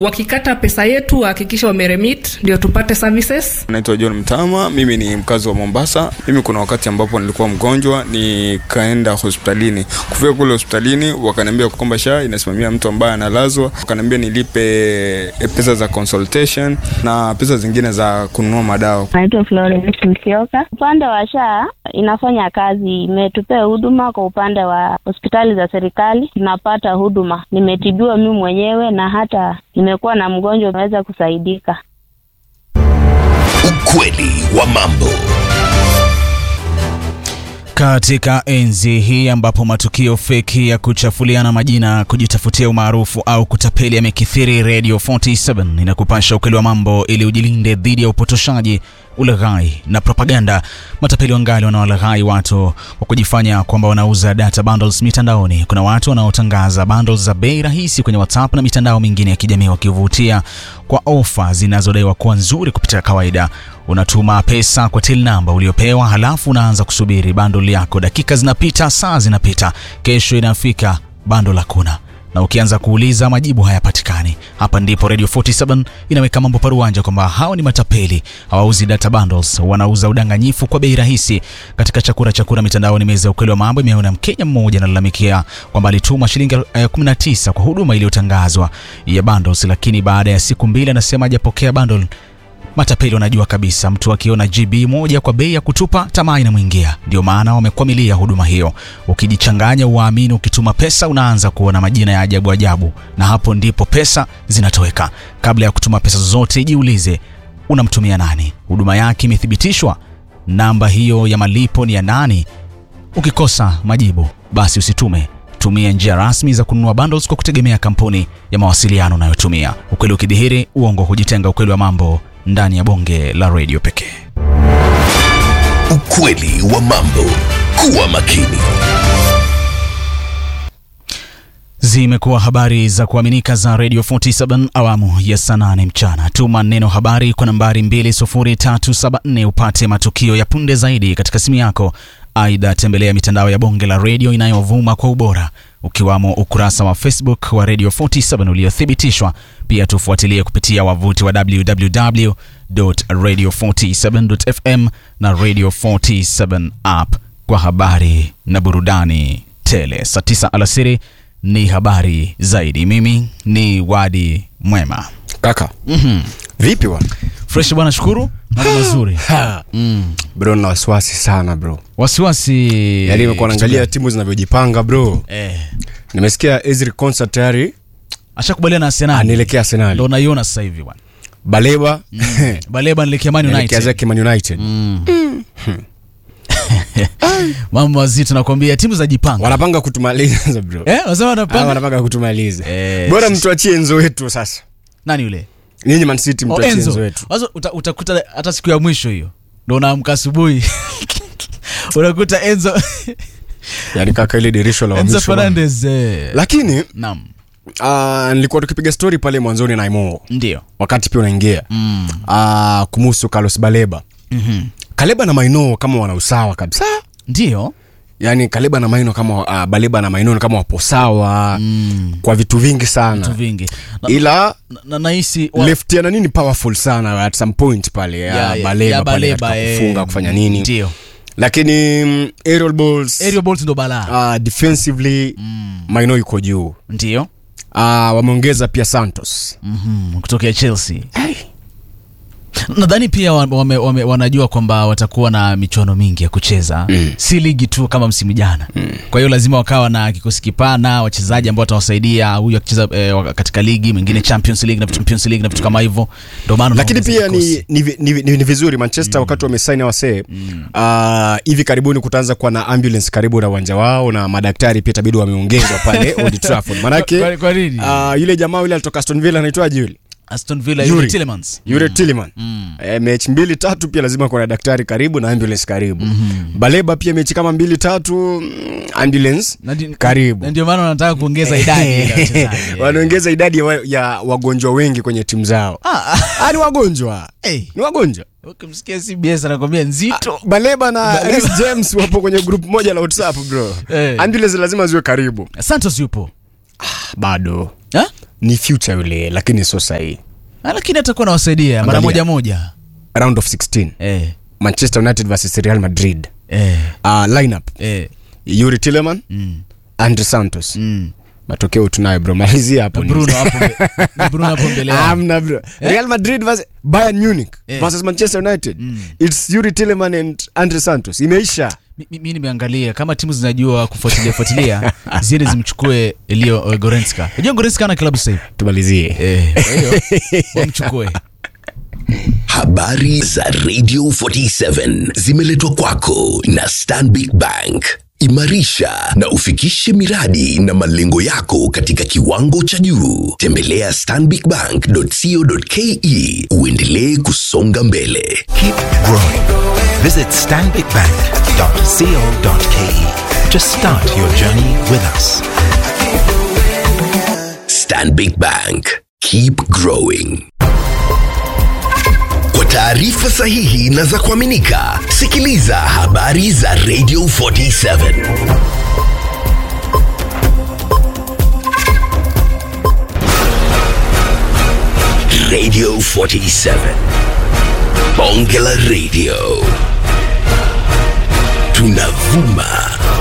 wakikata pesa yetu wahakikisha wameremit ndio tupate services naitwa john mtama mimi ni mkazi wa mombasa mimi kuna wakati ambapo nilikuwa mgonjwa nikaenda hospitalini kufika kule hospitalini wakaniambia kwamba sha inasimamia mtu ambaye analazwa wakaniambia nilipe eh, pesa za consultation na pesa zingine za kununua madawa Naitwa Florence Msioka. Upande wa SHA inafanya kazi, imetupea huduma kwa upande wa hospitali za serikali, tunapata huduma. Nimetibiwa mimi mwenyewe na hata nimekuwa na mgonjwa umeweza kusaidika. Ukweli wa mambo. Katika enzi hii ambapo matukio feki ya kuchafuliana majina, kujitafutia umaarufu au kutapeli yamekithiri, Radio 47 inakupasha ukweli wa mambo ili ujilinde dhidi ya upotoshaji, ulaghai na propaganda. Matapeli wangali wanawalaghai watu kwa kujifanya kwamba wanauza data bundles mitandaoni. Kuna watu wanaotangaza bundles za bei rahisi kwenye WhatsApp na mitandao mingine ya kijamii wakivutia kwa ofa zinazodaiwa kuwa nzuri kupita kawaida. Unatuma pesa kwa till namba uliopewa, halafu unaanza kusubiri bundle yako. Dakika zinapita, saa zinapita, kesho inafika, bundle hakuna na ukianza kuuliza majibu hayapatikani. Hapa ndipo Radio 47 inaweka mambo paruanja kwamba hao ni matapeli, hawauzi data bundles, wanauza udanganyifu kwa bei rahisi. Katika chakura chakura mitandaoni, meza ya ukweli wa mambo imeona Mkenya mmoja analalamikia kwamba alituma shilingi eh, 19 kwa huduma iliyotangazwa ya bundles, lakini baada ya siku mbili anasema hajapokea bundle. Matapeli wanajua kabisa mtu akiona GB moja kwa bei ya kutupa, tamaa inamwingia. Ndio maana wamekwamilia huduma hiyo. Ukijichanganya uwaamini, ukituma pesa unaanza kuona majina ya ajabu ajabu, na hapo ndipo pesa zinatoweka. Kabla ya kutuma pesa zozote, jiulize unamtumia nani, huduma yake imethibitishwa, namba hiyo ya malipo ni ya nani? Ukikosa majibu, basi usitume. Tumia njia rasmi za kununua bundles kwa kutegemea kampuni ya mawasiliano unayotumia. Ukweli ukidhihiri, uongo hujitenga. Ukweli wa mambo ndani ya bonge la redio pekee. Ukweli wa mambo. Kuwa makini. Zimekuwa habari za kuaminika za Radio 47 awamu ya saa nane mchana. Tuma neno habari kwa nambari 20374 upate matukio ya punde zaidi katika simu yako. Aidha, tembelea mitandao ya bonge la redio inayovuma kwa ubora ukiwamo ukurasa wa Facebook wa Radio 47 uliothibitishwa. Pia tufuatilie kupitia wavuti wa www.radio47.fm na Radio 47 app kwa habari na burudani tele. Saa 9 alasiri ni habari zaidi. Mimi ni Wadi Mwema. kaka mm vipi bwana Fresh bwana, shukuru, mambo mazuri. mm. bro na wasiwasi sana bro Wasiwasi yaani imekuwa naangalia timu zinavyojipanga bro eh, nimesikia Ezri Concert tayari ashakubaliana na Arsenal, anaelekea Arsenal ndo naiona sasa hivi bwana. Baleba Baleba anaelekea Man anaelekea United. zake Man United Mambo mazito nakwambia, timu za jipanga wanapanga kutumaliza bro eh, wasema Ah, wanapanga wanapanga kutumaliza Eh, bora sisi- mtuachie enzo wetu sasa nani yule nyinyi Man City oh, mtuachie enzo Enzo. wetu Sasa uta, utakuta hata siku ya mwisho hiyo ndo unaamka asubuhi unakuta Enzo yaani kaka ile dirisho la Enzo mwisho bana. Fernandez eh. lakini Naam, ah, nilikuwa tukipiga story pale mwanzoni na Imo ndio wakati pia unaingia mm. ah, kumuhusu Carlos Baleba mm-hmm. Kaleba na Maino kama wana usawa kabisa ndio yaani Kaleba na Maino kama uh, Baleba na Maino ni kama wapo sawa mm. kwa vitu vingi sana vitu vingi na, ila na, na nahisi wa- left ya nani ni powerful sana at some point pale ya, ya- ya- Baleba, ya pale Baleba, katika eh, kufunga kufanya nini ndio lakini mm, aerial balls aerial balls ndo balaa uh, defensively mm. Maino yuko juu ndio uh, wameongeza pia Santos mm-hmm. kutokea Chelsea nadhani pia wame, wame, wame, wanajua kwamba watakuwa na michuano mingi ya kucheza mm. si ligi tu kama msimu jana mm. kwa hiyo lazima wakawa na kikosi kipana wachezaji ambao watawasaidia huyu akicheza eh, katika ligi mwingine champions league na vitu, champions league na vitu kama hivyo ndio maana lakini wanaongeza pia kikosi. ni, ni, ni, ni, ni vizuri manchester mm. wakati wamesaini wasee mm. uh, hivi karibuni kutaanza kuwa na ambulance karibu na uwanja wao na madaktari pia itabidi wameongezwa pale Old Trafford manake Kwa- kwa nini? uh, yule jamaa yule alitoka Aston Villa anaitwaje yule Aston Villa Yuri. Yuri Tillemans yule Tillman Mm. e, mechi mbili tatu pia lazima kuna daktari karibu na ambulance karibu mm-hmm. baleba pia mechi kama mbili tatu mm, ambulance Na ndi- karibu na ndio maana wanataka kuongeza idadi ya wachezaji wanaongeza idadi ya, wa, ya wagonjwa wengi kwenye timu zao Ah, ah, ni wagonjwa hey. ni wagonjwa ukimsikia CBS anakwambia nzito baleba na Reece james wapo kwenye group moja la whatsapp bro Eh. ambulance lazima ziwe karibu Santos yupo bado ha? ni future yule lakini sio sahii Ah, lakini atakuwa nawasaidia mara Angalia. moja moja round of 16 eh, manchester united versus real madrid eh, uh, lineup eh, yuri tilleman mm, andre santos mm. matokeo tunayo bro malizia hapo ni- bruno hapo mbe- ni bruno hapo mbele yao. Amna bro. Real Madrid versus Bayern Munich Eh. versus Manchester United. It's Yuri Tilleman and Andre Santos. Imeisha. Mi- mi mi nimeangalia kama timu zinajua kufuatilia fuatilia ziende zimchukue Leo eh, Goretzka. Unajua Goretzka ana klabu sasa hivi. Tumalizie. Eh, kwa hiyo wamchukue. Habari za Radio 47 zimeletwa kwako na Stanbic Bank. Imarisha na ufikishe miradi na malengo yako katika kiwango cha juu. Tembelea stanbicbank.co.ke uendelee kusonga mbele. Keep growing. Visit stanbicbank.co.ke to start your journey with us. Stanbic Bank. Keep growing. Kwa taarifa sahihi na za kuaminika, sikiliza habari za Radio 47. Radio 47. Bonge la Radio. Tunavuma